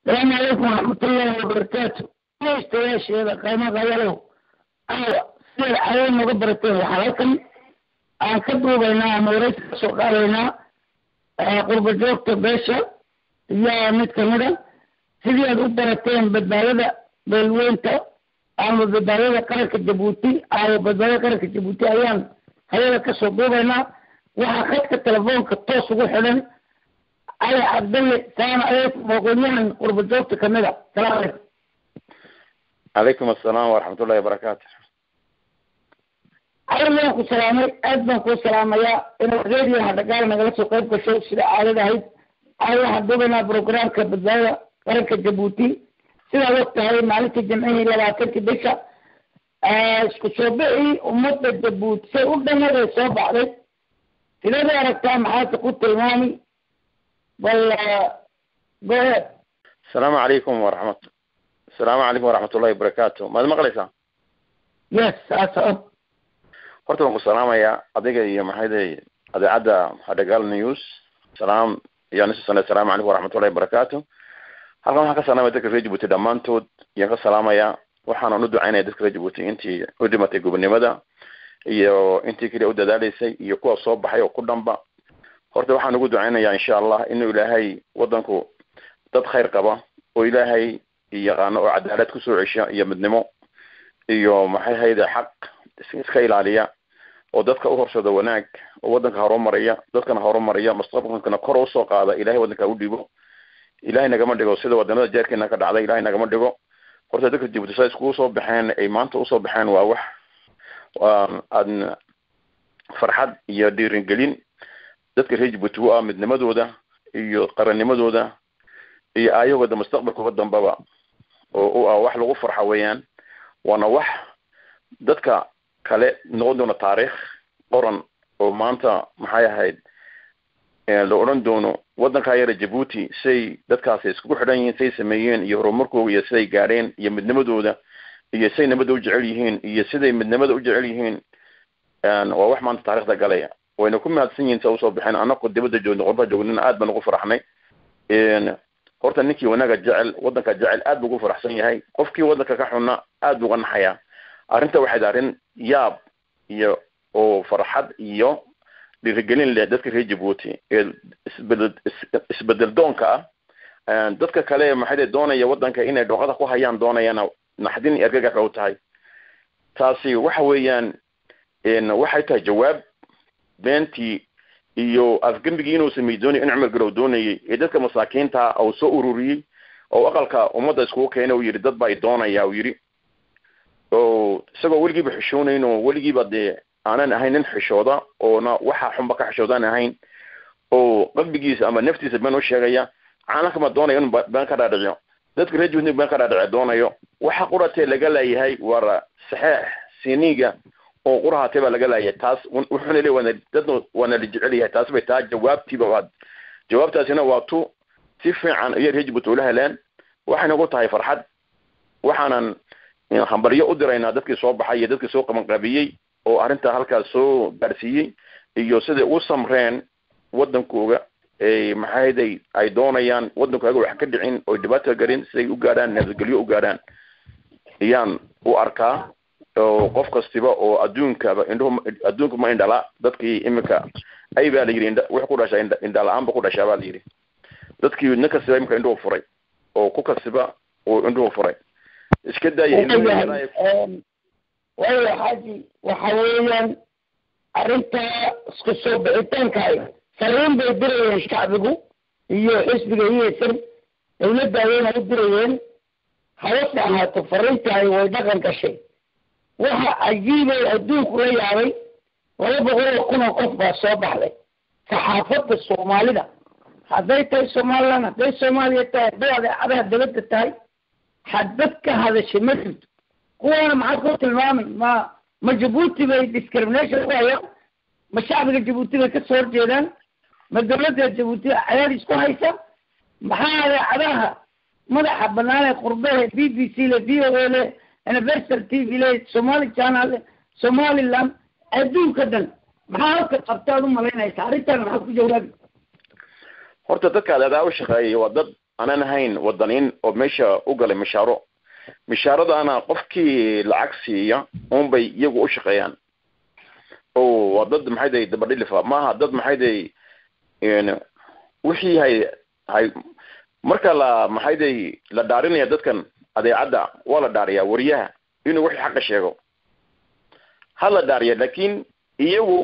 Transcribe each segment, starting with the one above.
asalaamu calaykum waraxmatullaahi wabarakaatu dhegeystayaasheeda qiimaha yalow aawa siday caado nooga barateen waxaa halkan aan ka duubaynaa ama waraysi ka soo qaadaynaa qurba joogta beesha iyo mid kamid a sidii aad u barateen badbaadada beelweynta ama badbaadada qaranka jabuuti ama badbaadada qaranka jabuuti ayaan hayada kasoo duubaynaa waxaa khadka telefoonka toos ugu xidhan cali cabdalle salaam calaykum aqoonyahan qurba joogta kamid a salaam calaykum calaykum assalaam waraxmatullahi wabarakaatu cali waan ku salaamay aad baan kuu salaamayaa inaad radio hadhagaal nagala soo qayb gasho sida caadada ahayd cali waxaan duubaynaa programka badbaadada qaranka jabuuti sidaad og tahay maalintii jimcihii labaatankii bisha isku soo bixii ummadda jabuuti say u dhamaday soo baxday sideed u aragtaa maxaase ku tilmaami bal go ahead asalaamu calaykum waraxmat asalaamu calaykum waraxmatullahi wabarakaatu maad maqlaysaa yes saasa horta waan ku salaamayaa adiga iyo maxayday adeecadda hadhagaal news salaam iyo nisu sane asalaamu calaykum waraxmatullahi wabarakaatu halkan waxaan ka salaamaya dadka reer jabuuti dhammaantood ayaan ka salaamayaa waxaanan u ducaynaya dadka reer jabuuti intii u dhimatay gobonimada iyo intii keliya u dadaaleysay iyo kuwa soo baxay oo ku dhanba horta waxaan ugu ducaynayaa insha allah inuu ilaahay wadanku dad khayr qaba oo ilaahay yaqaano oo cadaalad kusoo cesha iyo midnimo iyo maxay hayde xaq iska ilaaliya oo dadka u horsado wanaag oo wadanka horumaraya dadkana horumaraya mustaqbalkana kor usoo qaada ilahay wadanka u dhibo ilahay nagama dhigo sida wadanada jeerkeena ka dhacday ilahay nagama dhigo horta dadka jabuuti sa iskugu soo baxeen ay maanta usoo baxeen waa wax aad farxad iyo dhiiringelin dadka reer jabuuti u ah midnimadooda iyo qarannimadooda iyo aayahooda mustaqbalkooda dambaba oo u ah wax lagu farxo weeyaan waana wax dadka kale noqon doona taariikh qoran oo maanta maxay ahayd la odhan doono wadankaa yara jabuuti siday dadkaasi iskugu xidhan yihiin siday sameeyeen iyo horumarkooda iyo siday gaadheen iyo midnimadooda iyo siday nabadda u jecel yihiin iyo siday midnimada u jecel yihiin waa wax maanta taarikhda galaya wayna ku mahadsan yihiin sa usoo baxeen anako dibadda joogna qorba joognina aad baan ugu faraxnay horta ninkii wanaaga jecel wadanka jecel aad buu ugu faraxsan yahay qofkii wadanka ka xunna aad buu uga naxayaa arrinta waxayd arrin yaab iyo oo farxad iyo dhiirigelin leh dadka reer jabuuti ee isbedel isbedel doonka ah dadka kale maxay doonaya wadanka inay dhooqada ku hayaan doonayana naxdin iyo argagax u tahay taasi waxa weeyaan waxay tahay jawaab beentii iyo afgembigii inuu samey doonay in cumar garow doonayay ee dadka masaakiinta uu soo ururiyey oo aqalka ummadda iskugu keenay uu yidhi dad baa i doonaya uu yidhi oo isagoo weligiiba xishoonayn oo weligiiba dee aanan ahayn nin xishooda oona waxa xunba ka xishoodaan ahayn oo qalbigiisa ama naftiisa been u sheegaya caalamkama doonayo in been ka dhaadhiciyo dadka reer juhni been ka dhaadhici doonayo waxa quratee laga laayahay waa saxeex siniga oo qurahatee baa laga laayay taas wuxuuna le waana dadna waana la jecel yahay taas bay taa jawaabtiiba waad jawaabtaasina waa tu si fiican ayay reer jabuuti ula heleen waxayna ku tahay farxad waxaanan hambaryo u diraynaa dadkii soo baxay iyo dadkii soo qabanqaabiyey oo arrintaa halkaas soo gaarsiiyey iyo siday u samreen wadankooga maxayday ay doonayaan wadankooga wax ka dhicin oo dhibaato garin siday u gaadhaan nabadgelyo u gaadhaan ayaan u arkaa oo qof kastiba oo adduunkaba indhuhu adduunka ma indhala dadkii iminka ay baa la yidhi indha wax ku dhasha indha indha la-aan ba ku dhashaa baa la yidhi dadkii nin kastiba iminka indhuhu furay oo ku kastiba uu indhuhu furay iska daaya waayo xaaji waxa weeyaan arrintaa isku soo bixitaankaay fariin bay dirayeen shacbigu iyo xisbiga iyeysan dawladda ayayna u dirayeen habase ahaato fariintaay way dhaqan gashay waxa cajiibay adduunku la yaabay laba boqol oo kun oo qof baa soo baxday saxaafadda soomaalida hadday tahay somaliland hadday soomaaliya tahay hadday adeecadaha dabadda tahay xadbad ka hadashay ma jirto kuwaana maxaad ku tilmaamay ma ma jabuuti bay discrimination ku hayaan ma shacbiga jabuuti bay kasoo horjeedaan ma dawladda jabuuti cadaadis ku haysa maxaa adeecadaha madaxa banaan ee qurbehe b b c le v o a le universal t v le somali channel somaliland adduunka dhan maxaa halka qabtaad u malaynaysa arrintan maxaad ku jawaabi horta dadka adeedaa u shaqeeyay waa dad aanan ahayn wadaniin oo meesha u galay mishaaro mishaaradana qofkii lacag siiya unbay iyagu u shaqeeyaan o waa dad maxay day dabadhilifa maaha dad maxay day wixii hay hay marka la maxay day la dhaarinaya dadkan adeecadda waa la dhaariyaa wariyaha inuu wixii xaqa sheego ha la dhaariya lakin iyagu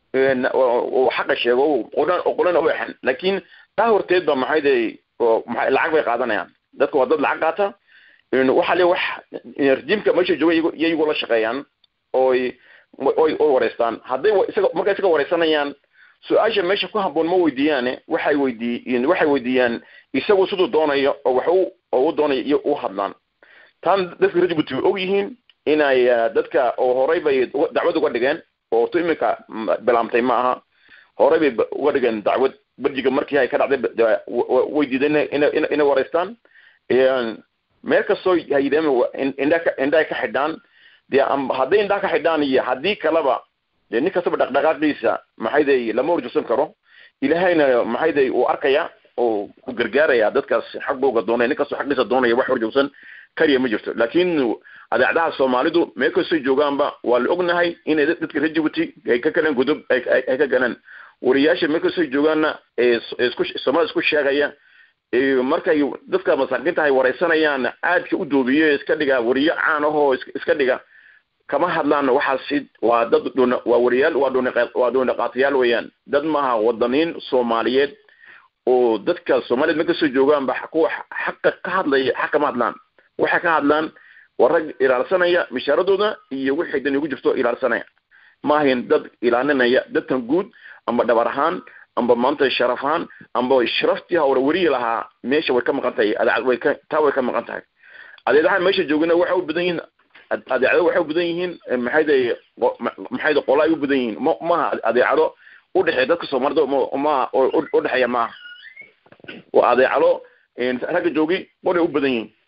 xaqa sheego qolan qolan u exan lakin taa horteed ba maxay day maa lacag bay qaadanayaan dadka waa dad lacag qaata waxa le wax rejimka meesha jooga iyagu la shaqeeyaan oy oy oy wareystaan hadday isaga markay isaga wareysanayaan su-aasha meesha ku haboon ma weydiiyaane waxay weydiiy waxay weydiiyaan isagu siduu doonayo oo wax u oo u doonayo iyo u hadlaan taan dadka rajbuty way og yihiin inay dadka oo horey bay dacwad uga dhigeen oo tu iminka bilaamtay ma aha horey bay uga dhigeen dacwad berjiga markii ay ka dhacday way diideen ina inay wareystaan meel kastoo hayideen indha indhahay ka xidhaan dee hadday indhaha ka xidhaan iyo haddii kaleba dee nin kastaba dhaqdhaqaaqiisa maxay day lama horjoogsan karo ilahayna maxay day uu arkaya oo u gargaaraya dadkaas xaqooga doonaya nin kastoo xaqiisa doonaya wax horjoogsan kariya ma jirto laakin adeecdaha soomaalidu meel kastoo joogaanba waa la ognahay inay dadka reer jibuuty ay ka galeen godob ay ka galeen wariyaasha meel kastoo joogaanna isku soomaalida isku sheegaya markay dadka masaakiinta ay wareysanayaan aadka u doobiyo iska dhiga wariyo caan ahoo iska dhiga kama hadlaan waxaasi waa dad dhun waa wariyaal waa dhun waa dhuunaqaatayaal weeyaan dad maaha wadaniin soomaaliyeed oo dadka soomaaliyed meel kasoo joogaanba kuwa xaqa ka hadlaya xaq kama hadlaan waxay ka hadlaan waa rag ilaalsanaya mishaaradooda iyo wixii dan ugu jirto ilaalsanaya maahayn dad ilaalinaya dadkan guud amba dhabar ahaan amba maanta sharaf ahaan amba sharaftii hawra weriyi lahaa meesha way ka maqan tahay adeecad way ka taa way ka maqan tahay adeedaha meesha joogana waxay u badan yihiin adeecado waxay u badan yihiin maxay day maxay day qola ay u badan yihiin ma maha adeecado u dhexeeya dadka soomaalida ma u dhexeeya maaha waa adeecado ragga joogi qolay u badan yihiin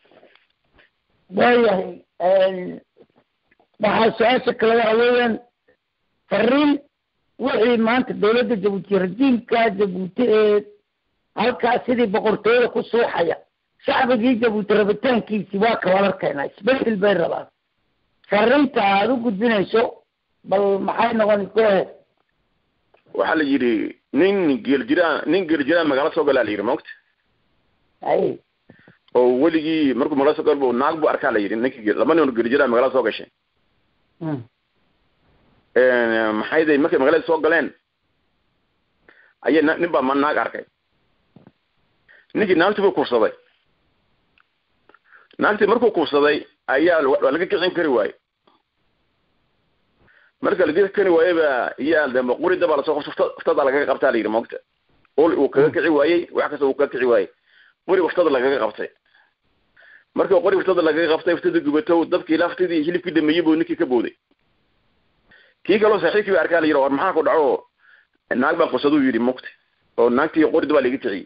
waayahay waxaa su-aasha kale waxa weeyaan fariin wixii maanta dawladda jabuuti rajiimka jabuuti ee halkaas sidii boqortooyada ku suuxaya shacbigii jabuuti rabitaankiisi waa ka walarkeena isbedel bay rabaan fariinta aada u gudbinayso bal maxay noqon gohe waxaa la yidhi nin geeljiraa nin geeljiraa magaalo soo galaa la yidhi maogta hay oo weligii markuu magala soo gal naag bu arkaa la yidhi ninkii laba nin geeljiraa magala soo gashay maxay day markay magaalada soo galeen ayay nin baa ma naag arkay ninkii naagtii buu kursaday naagtii markuu kursaday ayaa waa laga kicin kari waaye marka laga kari waaye ba iyaa de quri dabaa lasoo qabta uftada lagaga qabtaa la yidhi moogta ul uu kaga kici waayey wax kasta uu kaga kici waayey quri uftada lagaga qabtay marka qori uftada lagaga qabtay uftada gubato dabkii laftidii hilibkii dhameeyey buu ninkii ka booday kii kaloo saaxiibkii ba arkaa la yidhi war maxaa ku dhaco naag baa qusaduu yidhi mugta oo naagtii qori daba laga kiciyey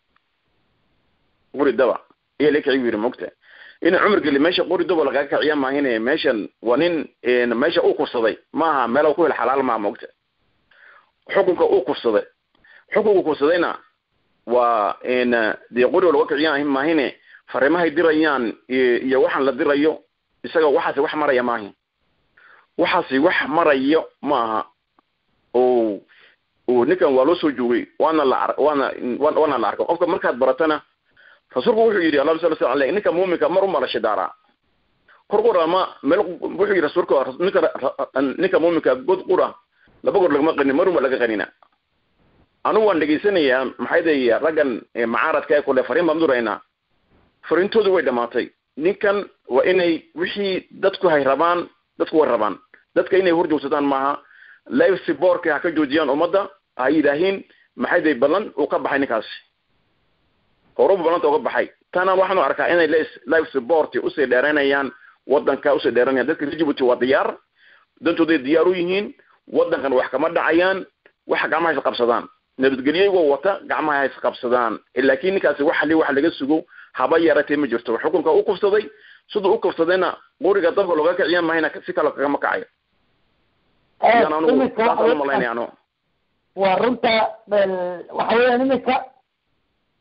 qori daba ayaa laga kiciy yidhi mugta ina cumar geli meesha qori daba lagaga kiciya maahine meeshan waa nin meesha uu kursaday maaha meel ku hel xalaal maaha mugta xukunka uu kursaday xukunka kursadayna waa dee qori laga kiciya maahine fariimahay dirayaan iyo waxaan la dirayo isaga waxaasi wax maraya maahin waxaasi wax marayo maaha o o ninkan waa loo soo joogay waana la waana waana la arko qofka markaad baratana rasuulku wuxuu yidhi allah sala sala aleyh ninka muuminka mar uma la shidaaraa kor qura ma meel wuxuu yidhi rasuulka ninka ninka muuminka god qura laba goor lagama qanin mar uma laga qanina anigu waan dhegaysanayaa maxay day raggan macaaradka ee kule fariin baan duraynaa fariintoodu way dhamaatay ninkan waa inay wixii dadku hay rabaan dadku way rabaan dadka inay horjoogsadaan maaha live siborka ha ka joojiyaan ummadda ha yidhaahiin maxay day ballan uu ka baxay ninkaasi horuba ballanta uga baxay tana waxaanu arkaa inay live support usii dheeranayaan wadanka usii dheeranayaan dadka djibuuty waa diyaar dantooday diyaar u yihiin wadankan wax kama dhacayaan waxa gacmaha is qabsadaan nabadgelyagoo wata gacmaha ha isqabsadaan laakiin ninkaasi wax li wax laga sugo haba yaratee ma jirto xukunka u kufsaday siduu u kufsadayna quriga dabka looga kiciya mahayna si kale kagama kacayo yan anugu saasaan umalaynaya anu waa runta waxa weeyaan iminka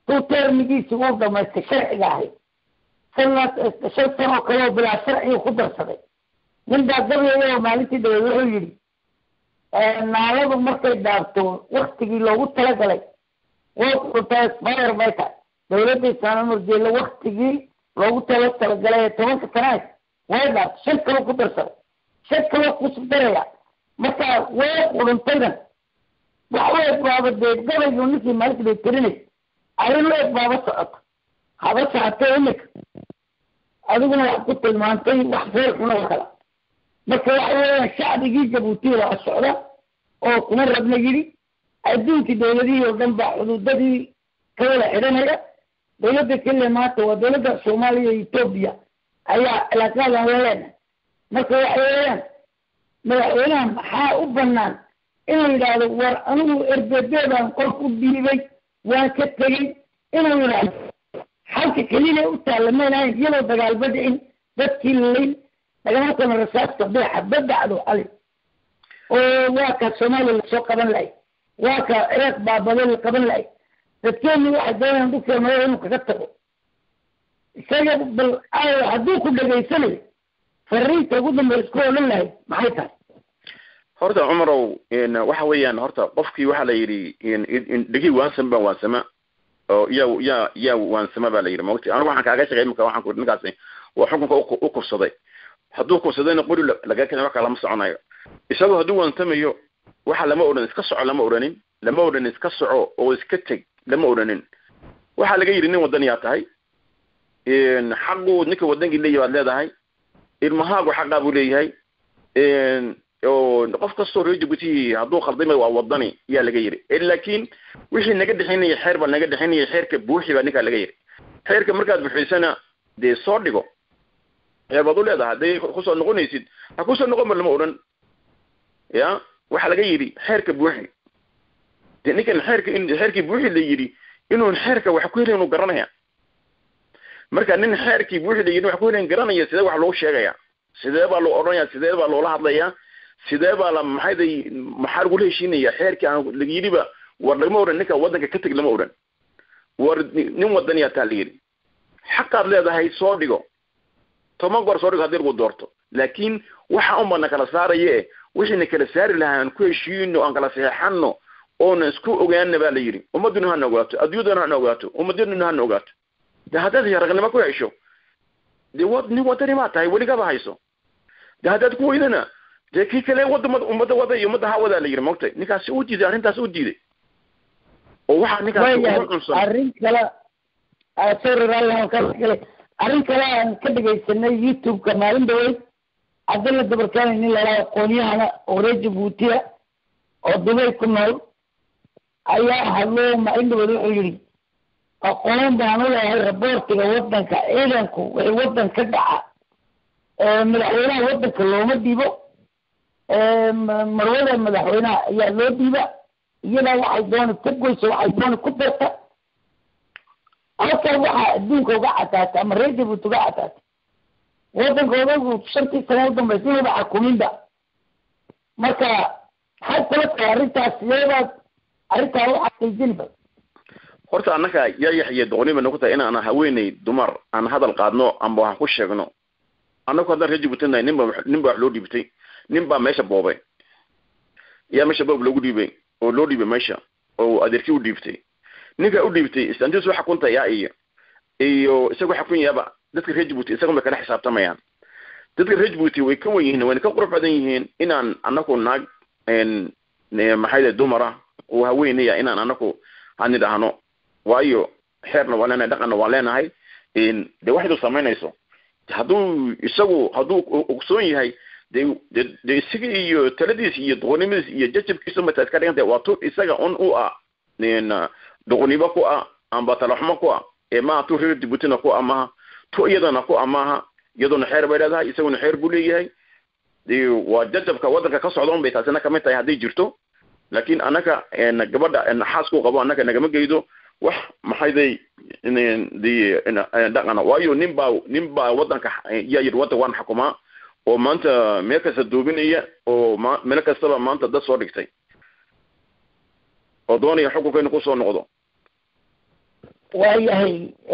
tuu termigiisi uu dhamaystay sharciga ahayd sanad shan sanoo kaleo bilaa sharcigu ku darsaday nin baa gabayay oo maalintii dhaweed wuxuu yidhi naaladu markay dhaafto waktigii loogu talagalay wxutasbayr bay tahay dawladda islaama murjeela waktigii loogu tala talagalay ee tobanka sanaad way dhaafto shan kaloo ku darsaday shan kaloo kusub daraya marka way quruntaydan wax u eg baaba dee gabaygu ninkii maalinta bay tirinay arrin u eg baaba socoto haba socotay imika adiguna wax ku tilmaantay wax feel xun oo kala marka waxa weeyaan shacbigii jabuuti waa socda oo kuma rabna yidhi adduunkii dawladihii oo dhan baa xuduudadii ka wada xidhanaya dawladda keliya maanta waa dawladda soomaaliya iyo etoobiya ayaa cilaaqaadan la leenahay marka waxa weeyaan madaxweynaha maxaa u banaan inuu yidhaahdo war anigu erbebeedaan qof u dhiibay waan ka tegey inuu yidhaahdo xalka keliya u taalla maynahayn iyadoo dagaalba dhicin dadkii lalayn dagaalkana rasaaska beexa badacdo ali oo waa ka soomaaliya lasoo qaban lahay waa ka ciraaq baabado la qaban lahay dadkeenu waxay doonayaan dhulkeena madaxa inuu kaga tago isaga bal hadduu ku dhegaysanayo fariinta ugu dambeya isku odhan lahayd maxay tahay horta cumarow waxa weeyaan horta qofkii waxaa la yidhi dhegi waansan baa waansama oo yaa yaa yaa waansama baa la yidhi maogti anigu waxaan kaaga sheegay imika waxaan ku ninkaasi waa xukunka u kufsaday hadduu kufsadayna qori laga kenya wax kalama soconayo isagoo hadduu waansamayo waxa lama odhan iska soco lama odhanin lama odhan iska soco oo iska teg lama odhanin waxaa laga yidhi nin waddan yaa tahay xaqu ninka waddankii leeyahy baad leedahay ilmahaagu xaqaa buu leeyahay oo qof kastoo reer jabuuti hadduu khaldamay waa wadani yaa laga yidhi laakiin wixii naga dhexinaya xeer baa naga dhexinaya xeerka buuxi baa ninkaa laga yidhi xeerka markaad buuxisana dee soo dhigo xeer baad u leedahay hadday kusoo noqonaysid ha kusoo noqon ba lama odhan ya waxaa laga yidhi xeerka buuxi de ninkan xeerka in xeerkii buuxi la yidhi inuun xeerka wax ku helayn inu garanaya marka nin xeerkii buuxi la yidhi wax ku helayn garanaya sidee wax loogu sheegaya sidee baa loo odhanaya sidee baa loola hadlaya sidee baa la maxayday maxaa lagula heshiinaya xeerkii aan la yidhiba war lagama odhan ninka waddanka ka teg lama odhan war nin wadaniyaa taa la yidhi xaqaad leedahay soo dhigo toban goor soo dhigo haddii lagu doorto laakiin waxa un bana kala saaraya e wixiina kala saari lahaa aan ku heshiino aan kala saxeexano oona isku ogaana baa la yidhi ummaduna hana ogaato adduunyaduna hana ogaato ummadaduna hana ogaato de haddaad ragnimo ku hesho de wa nin wadani maa tahay weligaba hayso de haddaad ku weydana dee kii kale wadda ummadda wada iyo ummadda ha wadaa la yidhi maogtay ninkaasi u diiday arrintaas u diiday oo waxaa ninkaasi ugu cunsan arrin kale sorry raalli arrin kale aan ka dhegaysanay youtube-ka maalin dhaweyd cabdalla dabarkaani nin lalaa aqoonyahana oo reer jabuutiya oo dubay ku nool ayaa hadlo maalin dhaweyd wuxuu yidhi aqoon baan u leeyahay raboortiga waddanka ciidanku wixii waddan ka dhaca madaxweynaha waddanka looma dhiibo marwada madaxweynaha ayaa loo dhiiba iyadaa waxay doona ka goysa waxay doona ku darta halkan waxaa adduunka uga cataatay ama reer jabuuti uga cataatay waddankoodagu shantii sano u dambaysa inuuba xakuminba marka maxay kula tahay arrintaas iyabaad arrintaa u xaqiijinba horta annaka yaa yaxye doqoni bay noqon tahay in aan haweeney dumar aan hadal qaadno amba waxaan ku sheegno annagu haddaan reer jabuuti nahay ninba nin baa wax loo dhiibtay nin baa meesha boobay yaa meesha boob loogu dhiibay oo loo dhiibay meesha oo adeerkii u dhiibtay ninka u dhiibtay istantiis u xakunta yaa iyo iyo isagoo xakun yaaba dadka reer jabuuti isagon bay kala xisaabtamayaan dadka reer jabuuti way ka wen yihiin wayna ka qurux badan yihiin inaan anaku naag maxayde dumara oo haweenaya inaan anaku hani dhahno waayo xeerna waa leenahay dhaqanna waa leenahay de waxdu samaynayso hadduu isagu hadduu ogsoon yahay de de de isaga iyo taladiis iyo doqonnimadiis iyo jajabkiisu mata iska dhigantay waa tu isaga un u ah doqonnimo ku ah amba talaxumo ku ah ee maha tu reer jabuutina ku ah maha tu iyadana ku ah maaha iyaduna xeer bay leedahay isaguna xeer buu leeyahay waa jajabka waddanka ka socda un bay taasina kamid tahay hadday jirto laakiin annaka gabadha xaasku qabo annaka nagama geydo wax maxayday de dhaqana waayo nin baa nin baa waddanka yaa yidhi waddan waan xukumaa oo maanta meel kasta duubinaya oo ma meel kastaba maanta dad soo dhigtay oo doonaya xukunka inu kusoo noqdo waayahay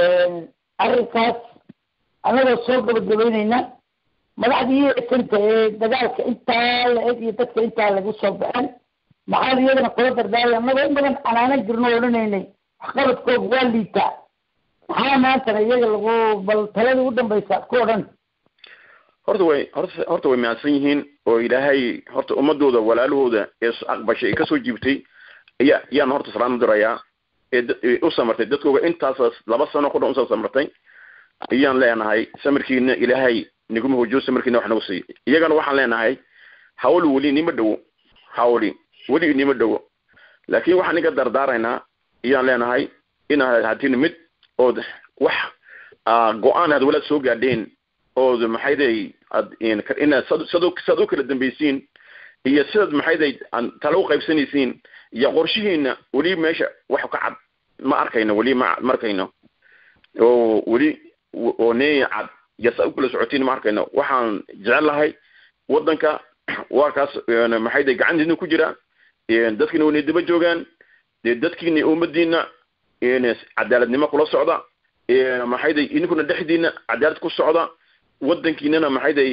arrinkaas anagoo soo gabagabeyneyna madaxdii santa ee dagaalka intaa la eg iyo dadka intaa lagu soo baxeen maxaad iyadana kula dardaaraya annagoo in badan canaanan jirno odhanaynay waxqabadkooga waa liitaa maxaa maantana iyaga lagu bal taladii ugu dambaysa ku odhan horta way horta horta way mahadsan yihiin oo ilaahay horta ummadooda walaalahooda ee aqbashay ee kasoo jiibtay ayaa ayaan horta salaam u dirayaa ee u samartay dadkooga intaas laba sano ku dhan usoo samartay ayaan leenahay samarkiina ilaahay niguma hojiyo samarkiina wax nagu siiy iyagana waxaan leenahay hawl weli nima dhowo hawli weli nima dhowo laakiin waxaan ninka dardaaraynaa ayaan leenahay inaad hatiin mid ood wax go-aan aad walaad soo gaadheen ood maxayday ad inaad sad sad u kala dambaysiin iyo sidaad maxayday tala u qaybsanaysiin iyo qorshihiina weli meesha wax ka cad ma arkayno weli ma ma arkayno oo weli oo neeya cad iyo saa u kala socotiin ma arkayno waxaan jecel lahay waddanka waa kaas maxayday gacantiina ku jira dadkiina waynay daba joogaan dee dadkiina ummadiina cadaaladnimo kula socda maxayday idinkuna dhexdiina cadaalad ku socda wadankiinana maxayday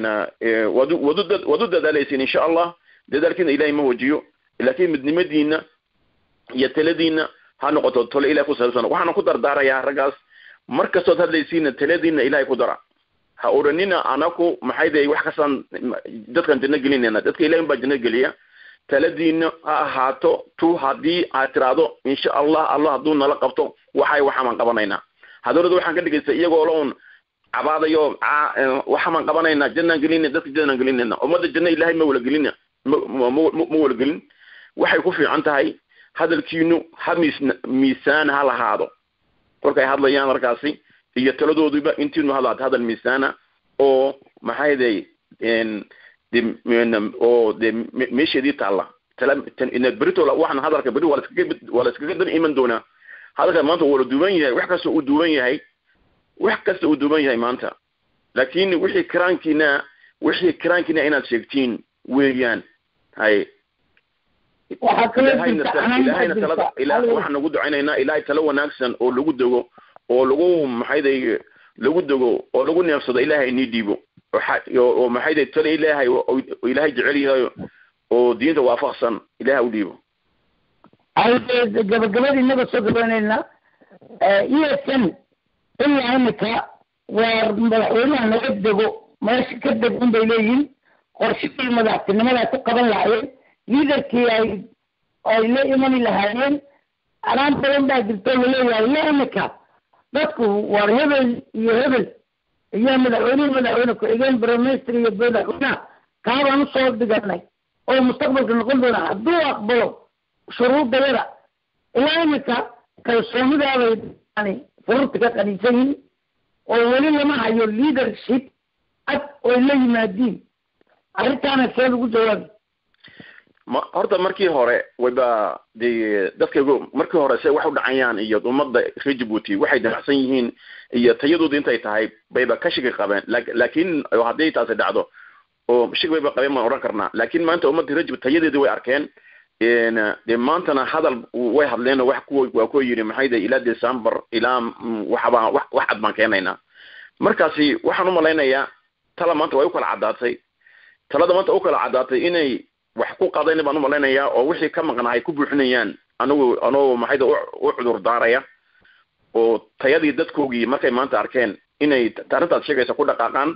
wad wadu waad u dadaalaysiin insha allah dadaalkiina ilahay ma wajiyo laakiin midnimadiina iyo taladiina ha noqoto tole ilahay ku saabsan waxaana ku dardaarayaa raggaas mar kastood hadlaysiina taladiina ilahay ku dara ha odhanina anaku maxayday wax kastaan dadkan janno gelinayna dadka ilahay baa janno geliya taladiina ha ahaato tu haddii aad tiraahdo insha allah allah hadduu nala qabto waxay waxamaan qabanaynaa hadalada waxaan ka dhigaysta iyagoo la un cabaadayo waxamaan qabanaynaa jannaan gelinayna dadka jannaan gelinayna ummadda janno ilahay ma wala gelina ma ma wala gelin waxay ku fiican tahay hadalkiinu ha miis miisaan ha lahaado kolkay hadlayaan markaasi iyo taladooduba intiinu hadlaata hadal miisaana oo maxayday oo de meesheedii taalla beritola waxaan hadalka beri waa laskaga waa la iskaga dan iman doonaa hadalka maanta waa la duuban yahay wax kasta uu duuban yahay wax kasta uu duuban yahay maanta laakin wixii karaankiina wixii karaankiina inaad sheegtiin weeyaan hay ilahayna talada ila waxaan nagu ducaynaynaa ilahay talo wanaagsan oo lagu dego oo lagu maxayday lagu dego oo lagu neefsado ilahay inii dhiibo oo maxayday talo ilaahay oo ilaahay jecel yahay oo diinta waafaqsan ilahay u dhiibo gabagabadii inaga soo gabanayna esn ilaa imika waa madaxweynaha naga dego meesha ka deg un bay leeyihin qorshihii madaxtinimada ku qaban lahaayeen liidarkii ay ay la imani lahaayeen anaan badan baa jirto laleeyahay ilaa imika dadku war hebel iyo hebel iyo madaxweynehi madaxweyne ku-xigeen briminister iyo madaxweynaha kaabaan usoo dhiganay oo mustaqbalka noqon doona hadduu aqbalo shuruudayada ilaa imika kalsoonidaabay yani fururta ka qaniisan yihin oo weli lama hayo leadership cad oy la yimaadiin arrintaana see lagu jawaabi ma horta markii hore wayba de dadkaygu markii hore se wax u dhacayaan iyo ummadda reer jibuuti waxay damacsan yihiin iyo tayadooda intay tahay bayba ka shigi qabeen laakin haddii taasi dhacdo oo shig bayba qabeen baan odhan karnaa laakin maanta ummadda reer jibuuti tayadeedii way arkeen de maantana hadal way hadleen wax kuwa waa kuwa yidhi maxay de ilaa december ilaa waxbaa wax wax cad baan keenaynaa markaasi waxaan umalaynayaa tala maanta way u kala caddaatay talada maanta u kala caddaatay inay wax ku qadayna baan umalaynayaa oo wixii ka maqnaa ay ku buuxinayaan anigu anoo maxayda u cudur daaraya oo tayadii dadkoogii markay maanta arkeen inay arrintaas sheegaysa ku dhaqaaqaan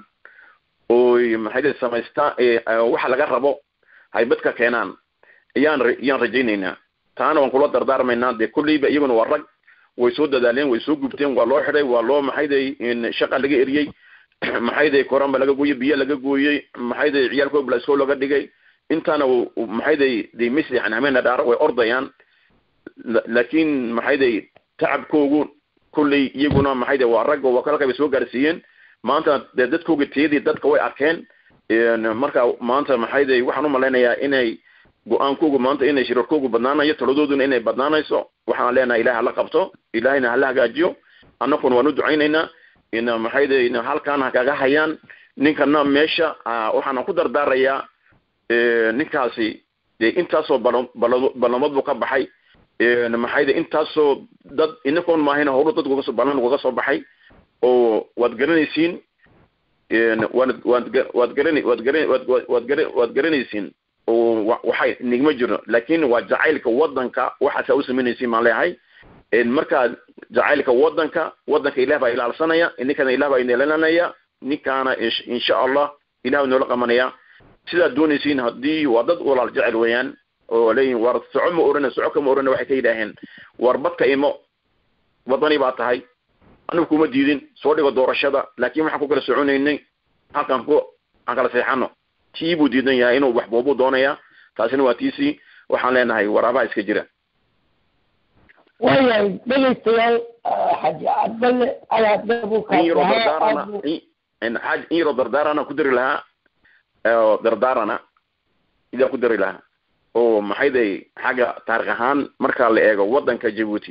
oy maxayda samaystaan waxa laga rabo haybad ka keenaan ayaan ayaan rajaynaynaa taana waan kula dardaarmaynaa dee kulleyba iyaguna waa rag way soo dadaaleen way soo gubteen waa loo xidhay waa loo maxayday shaqa laga eriyey maxayday koranba laga gooyey biyo laga gooyey maxayday ciyaalkooda blasko laga dhigay intaana maxayday de misli hamena dhaar way ordayaan laakin maxayday tacabkoogu kulley iyaguna maxayday waa rag oo wakalka bay soo gaarsiiyeen maanta dee dadkooga tiyadii dadka way arkeen marka maanta maxayday waxaan umalaynayaa inay go-aankoogu maanta inay shirarkoogu badnaanayo taladooduna inay badnaanayso waxaan leenahay ilahay hala qabto ilahayna hala hagaajiyo annakuna waan u ducaynaynaa in maxayday halkaan ha kaga hayaan ninkana meesha waxaana ku dardaarayaa ninkaasi dee intaasoo bal ballamad buu ka baxay maxayde intaasoo dad inakoon maahayna howlo dadku uga soo banan uga soo baxay oo waad garanaysiin waad waad waad garan waad garan waad waad gara waad garanaysiin oo waxay nigma jirno laakin waa jacaylka wadanka waxaasa u samaynaysiin baan leeyahay markaa jacaylka wadanka wadanka ilah baa ilaalsanaya ninkana ilah baa ineelananaya ninkaana insha allah ilah noola qabanaya sidaad doonaysiin haddii waa dad walaal jecel weeyaan oo leeyihin war soco ma orana soco kama orana waxay ka yidhaaheen war badka imo wadani baa tahay anigu kuma diidin soo dhigo doorashada laakin waxaan ku kala soconaynay halkan ku aan kala seexano tii buu diidan yahay inuu wax boobuu doonaya taasina waa tiisii waxaan leenahay waraabaha iska jira waayahay dhegaystayaal xaji cabdalle ayaadee buu in yaroo dardaarana in yaroo dardaarana ku dari lahaa oo dardaarana idaan ku dari lahaa oo maxay day xagga taarikh ahaan marka la eego wadanka jabuuti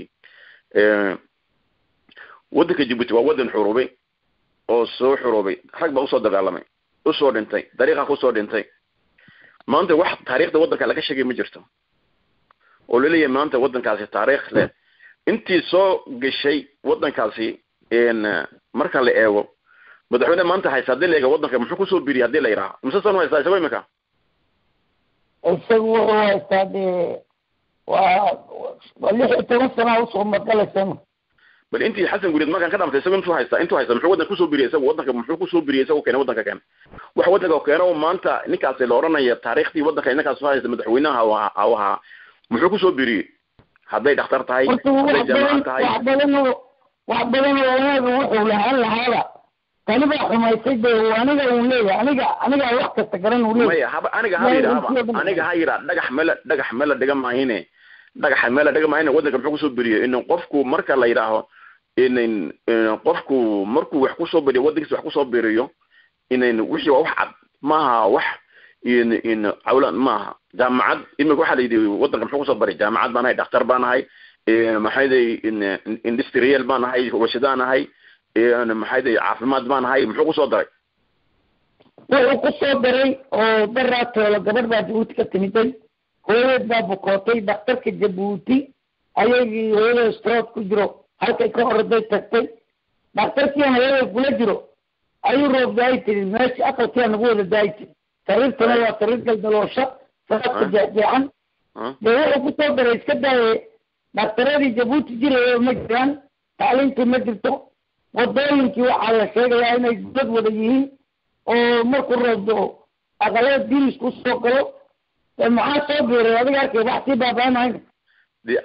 wadanka jabuuti waa wadan xuruubay oo soo xuruubay rag baa usoo dagaalamay usoo dhintay dariiqa kusoo dhintay maanta wax taariikhda wadanka laga sheegay ma jirto oo laleeyahay maanta wadankaasi taariikh leh intii soo gashay wadankaasi marka la eego madaxweyne maanta haysta hadii la eego wadanka muxuu kusoo biriyay hadii la yidhaaho mise san haystaa isago imika isagu wuxuu haystaa dee waa waa lix iyo toban sana usoo magalaysa bal intii xasan gureed markaan ka dhamatay isago intuu haysta intuu haysta muxuu wadanka kusoo biriyay isagu wadanka muxuu kusoo biriyay isagu keena wadanka keena wax wadanka keena oo maanta ninkaasi la oranaya taariikhdii wadanka inankaas soo haysta madaxweynaha au ahaa muxuu kusoo biriyey hadday dhakhtar tahay hadday jaamacad tahay wax badan oo wax badan oo wanaaga wuxuu lahaan lahaaba tani baa xumaysay dee aniga uu leeyahay aniga aniga wax kasta garan uu leeyahay maya haba aniga ha yidhaahaba aniga ha yidhaa dhagax mela dhagax mela dhiga maahine dhagaxa mela dhiga maahine wadanka muxuu kusoo beriyey in qofku marka la yidhaaho in qofku markuu wax kusoo beriyo wadankiisa wax kusoo beriyo in wixii waa wax cad maaha wax in in cawlan maaha jaamacad imika waxaa la yidhi wadanka muxuu kusoo baray jaamacad baan ahay dhakhtar baan ahay maxayday industrial baan ahay warshadaan ahay maxayday caafimaad baan ahay muxuu kusoo daray wuxuu kusoo daray oo daraatoola gabadh baa jabuuti ka timiday hooyadeed baa bukootay dhakhtarka jabuuti ayagii hooyada strood ku jiro halkay ka orday tagtay dhakhtarkiian hooyada kula jiro ayuu roob daayi tiri meesha aqalkiia nagu wada daayi tiri sariirtana waa sariir galdaloosha saraadka jeexjeexan dee wuxuu kusoo daray iska daaye dhakhtaradii jabuuti jiraya ma jiraan tacliintii ma jirto wadooyinkii waxaa la sheegayaa inay dad wada yihiin oo markuu roobdo aqalada dirisku soo galo maxaa soo biiray adiga arkay wax sii baabaanayn de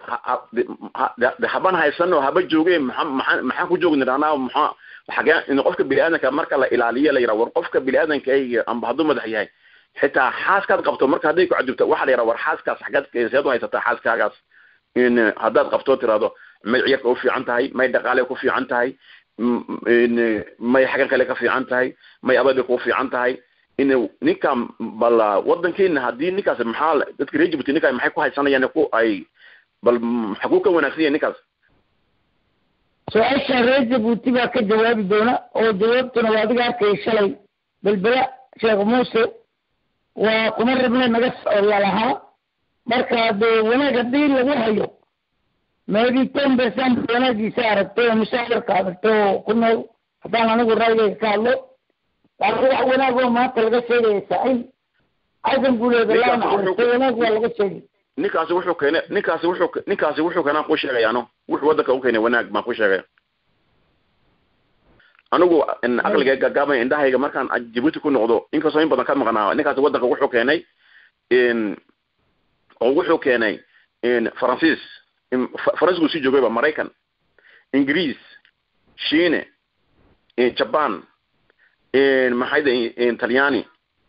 de haban haysano haba jooge maa maa maxaan ku joogi nidhahnaa maxaa xagee in qofka biniaadanka marka la ilaaliyo la yidhaha war qofka biniaadanka amba hadduu madax yahay xitaa xaaskaad qabto marka hadday ku cadubto waxaa la yidhaha war xaaskaas xaggeed seed u haysataa xaaskaagaas in haddaad qabto tiraahdo may ciyarka u fiican tahay may dhaqaale ku fiican tahay may xagan kale ka fiican tahay may abada ku fiican tahay in ninka bal wadankeena haddii ninkaas maxaa dadka reer jibuuti ninka maxay ku haysanayaan ku ay bal maxkuu ka wanaagsan yahay ninkaas su-aasha reer jabuuti baa ka jawaabi doona oo jawaabtuna waa adiga arkay shalay belbela sheekh muuse waa kuma rabne naga lalahaa marka dee wanaag haddii lagu hayo maybe ten percent wanaagiisa aragtay oo mushaacirka aragtay oo ku nool haddaan anigu raygayga ka hadlo laakiin wax wanaag oo maanta laga sheegaya saaciid xasan guuleeda laa naxariistay wanaag waa laga sheegay ninkaasi wuxuu keenay ninkaasi wuxuu ninkaasi wuxuu keenaa ku sheegayaano wuxuu wadanka u keenay wanaag baan ku sheegaya anigu aqliga gaagaaban indhahayga markaan jibuuti ku noqdo inkastoo in badan ka maqnaa ninkaasi wadanka wuxuu keenay oo wuxuu keenay faransiis faransiisku sii joogayba maraykan ingiriis shiine jaban maxay talyaani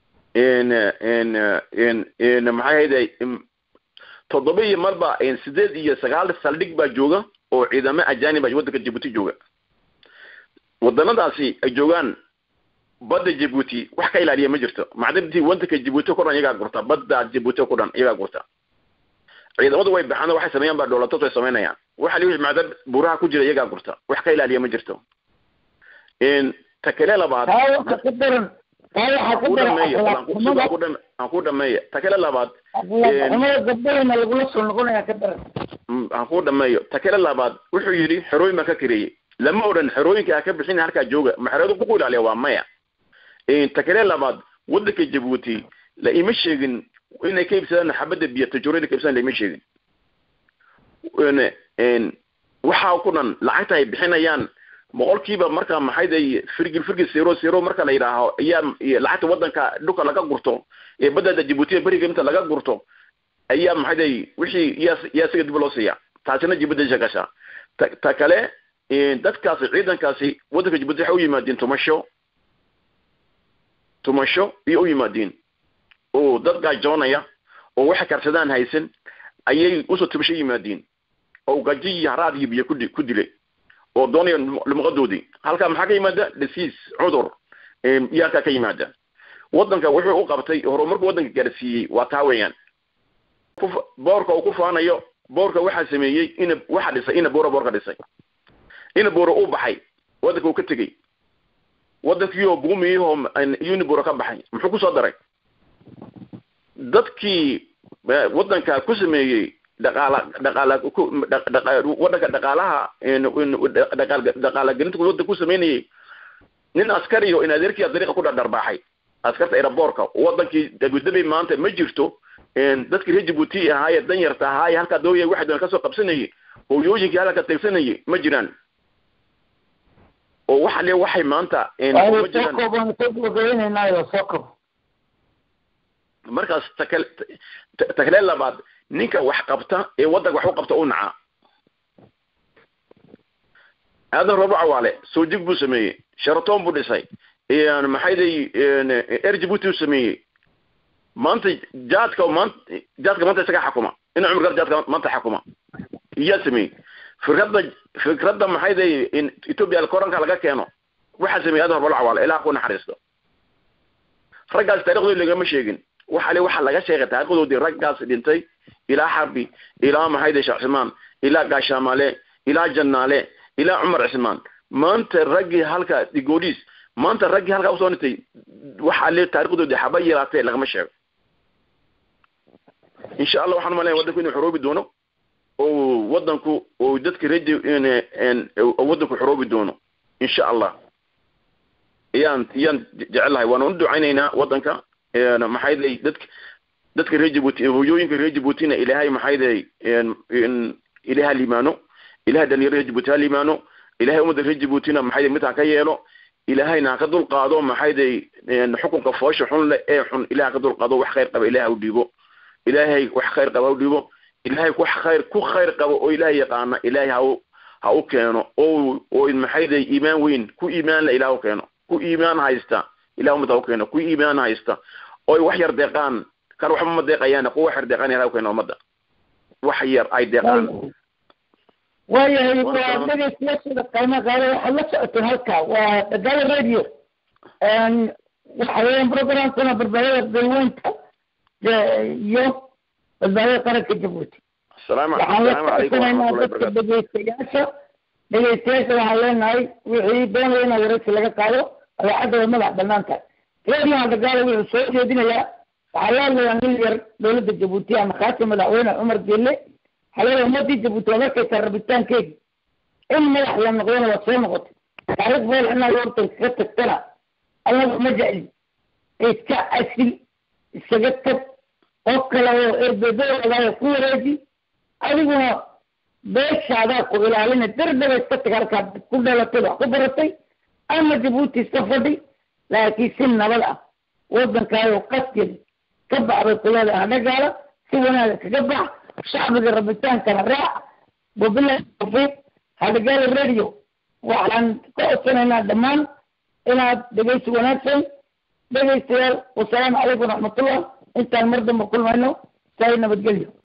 maxay hayday toddoba iyo marba sideed iyo sagaal saldhig baa jooga oo ciidamo ajanib a wadanka jibuuti jooga wadanadaasi ay joogaan badda jibuuti wax ka ilaaliya ma jirto macdintii wadanka jibuuti ku dhan iyagaa gurta badda jibuuti ku dhan iyagaa gurta ciidamadu way baxaan waxay sameeyaan baa dhoolatood way samaynayaan waxa li wixii macdan buuraha ku jira iyagaa gurta wax ka ilaaliya ma jirto ta kale labaad taa waxa ka daran taa waxaa aan ka ku dara dhameeyo bal aan akhlaaq ku- xumada aan ku dhame- aan ku dhameeyo ta kale labaad akhlaaq xumada gabdhahayna lagula soo noqonaya ka dara mm, aan ku dhameeyo ta kale labaad wuxuu yidhi xerooyin baan ka kareeyey lama odhan xerooyinka ha ka bixin halkaa jooga ma xeroodu ku ilaaliya waa maya ta kale labaad wadanka jabuuti la ima sheegin inay ka iibsadaan xabadda biyo tajuro inay ka iibsadaan la ima sheegin Een- een, waxaa ku dhan lacagta ay bixinayaan boqolkiiba marka maxayday firgil firgil zero zero marka la yidhaaho ayaa iyo lacagta wadanka dhulka laga gurto ee badada jabuutiya beriga inta laga gurto ayaa maxayday wixii yaa yaa isaga dib loo siiya taasina jibadda gasha ta ta kale een, dadkaasi ciidankaasi wadanka jabuuti waxay u yimaadeen tumasho tumasho iyo u yimaadeen oo dad gaajoonaya oo waxay karsadaan haysan ayay usoo tumasho yimaadeen oo gaji iyo haraad iyo biyo ku di- ku dilay oo doonaya lumaqadoodii halkaa maxaa ka yimaada disease cudur em, iyo halkaa ka yimaada wadanka wuxuu u qabtay horumarku wadanka gaarsiiyey waa taa weeyaan Ku- boorka uu ku faanayo boorka waxaa sameeyey ina waxaa dhisay ina boora boorka dhisay ina boora uu baxay wadanka uu ka tegey wadankii oo buumiyahoo unibora ka baxay muxuu kusoo daray dadkii eh, wadanka ku sameeyey dhaqaala dhaqaala ku- dha- dhaqa- wadanka dhaqaalaha een, een, dhaqaal- dhaqaala gelinta wadanka ku sameynayay nin askari oo in adeerkii dariiqa ku dhardharbaaxay askarta aeroboorka wadankii dabidabay maanta ma jirto een, dadkii reer jabuuti ahaaye danyarta ahaaye halkaa dooya waxay doon kasoo qabsanayay hooyooyinkii halka tegsanayay ma jiraan oo waxa le waxay maanta een, ma soo jiraan koobaan soo gabagabaynaynaayo soo koob markaas takale ta- takale labaad ninka wax qabta ee wadanka wax u qabta u naca aadan roobo cawaale soo jig buu sameeyey sharaton buu dhisay een, maxayday een, er jabuuti u sameeyey maanta jaadka maanta jaadka maanta isaga xakuma ina cumar gar jaadka maanta xakuma iyaa sameeyey fikradda fikradda maxayday in ethiopia koranka laga keeno waxaa sameeyey aadan roobo cawaale ilaa ku naxariisto raggaas taariikhdooda lagama sheegin waxa le waxaa laga sheegay taariikhdoodii raggaas dhintay ilaa xarbi ilaa maxayde sheekh cismaan ilaa gaashaamale ilaa jannaale ilaa cumar cismaan maanta raggii halka digoodhiis maanta raggii halkaa usoo dhintay waxaa le taariikhdoodii haba yaraatee lagama sheego insha allah waxaan umaleya wadanku inuu xoroobi doono oo wadanku oo dadka reedi wadanku xoroobi doono insha allah ayaan ayaan jecelahay waana u ducaynaynaa wadanka een, maxay day dadka dadka reer jabuuti hooyooyinka reer jabuutina ilaahay maxay day een, een, ilaaha liimaano ilahay dhalinyaro reer jabuuti ha liimaano ilahay ummadda reer jabuutina maxay day mid ha ka yeelo ilaahayna ha ka dulqaado maxay day een, xukunka foosha xun leh ee xun ilahay ha ka dulqaado wax khayr qaba ilahay ha u dhiibo ilaahay wax khayr qaba ha u dhiibo ilaahay wax khayr ku khayr qabo oo ilaahay yaqaana ilaahay ha u ha u keeno oo oo maxay day iimaan weyn ku iimaan la ilaah u keeno ku iimaan haysta ilah ummadda ha u keeno ku iimaan haysta oy wax yar deeqaan kan waxba ma deeqayaan kuwa wax yar deeqaan ilaah u keeno ummadda wax yar ay deeqaan waayahay Waa waa salaam. dhegeystayaashada qiimo qaada waxaad la socoteen halka waa dagaala radio Een, waxa weeyaan programkana badbaadada dalweynta de- iyo badbaadada qaranka jabuuti asalaamu waxaan la asalaamu calaykum soconaynaa waraxmatullahi dadka wabarakaatu dhegeystayaasha dhegeystayaasha waxaan leenahay wixii doonaya in waraysi laga qaado idaacadda way madax banaan tahay radiohan dagaala wuxuu soo jeedinayaa waxaa la hadlayaa nin yar dowladda jabuuti ama khaasi madaxweyne cumar gelle halada ummadii jabuuti waad arkaysaa rabitaankeedi in madax la noqdona waad soo noqotay taariikh meel inaad horta iskaga tagtana allaga ma jecli iska asil iskaga tag qof kale oo erbedoodaaya ku wareeji adiguna beeshaadaa ku ilaalina dardaba iska tag halkaad ku dhalatay wax ku baratay ama jabuuti iska fadhi laakiin si nabad ah wadankaayo qaskeed ka baxbay kuleeda hadhagaala si wanaaga kaga bax shacbiga rabitaankana raac wabilahi tawfiiq hadhagaala radio waxaan ka codsanaynaa dhammaan inaad dhegeysi wanaagsan dhegeystayaal wasalaamu calaykum waraxmatullah intaan mar dambe kulmayno saa nabadgelyo